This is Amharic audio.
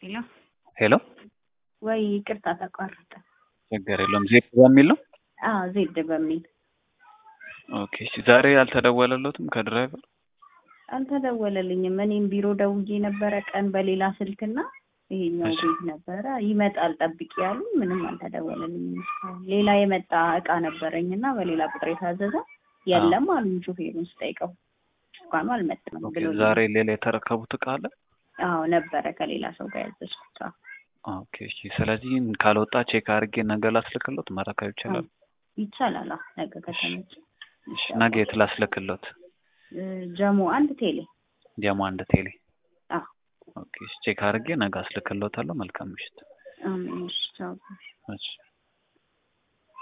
ሄሎ ሄሎ ወይ ይቅርታ ተቋረጠ። ችግር የለውም። ዜድ በሚል ነው። አዎ ዜድ በሚል ኦኬ። እሺ ዛሬ አልተደወለለትም ከድራይቨር? አልተደወለልኝም። እኔም ቢሮ ደውዬ ነበረ ቀን በሌላ ስልክና ይሄኛው እሺ። ቤት ነበረ ይመጣል ጠብቂ ያሉ ምንም አልተደወለልኝም እስካሁን። ሌላ የመጣ እቃ ነበረኝና በሌላ ቁጥር የታዘዘ የለም አሉኝ ሹፌሩን ስጠይቀው እንኳኑ አልመጣም ኦኬ። ብሎ ዛሬ ሌላ የተረከቡት እቃ አለ? አዎ ነበረ ከሌላ ሰው ጋር ያዘዝኩት። አዎ ኦኬ። እሺ። ስለዚህ ካልወጣ ቼክ አድርጌ ነገ ላስልክሎት መረከብ ይችላል? ይቻላል። አዎ ነገ ከተመቸ እሺ። ነገ የት ላስልክሎት? እ ጀሞ አንድ ቴሌ ጀሞ አንድ ቴሌ። አዎ ኦኬ። እሺ። ቼክ አድርጌ ነገ አስልክሎታለሁ። መልካም ምሽት። አሜን። እሺ ቻው። እሺ።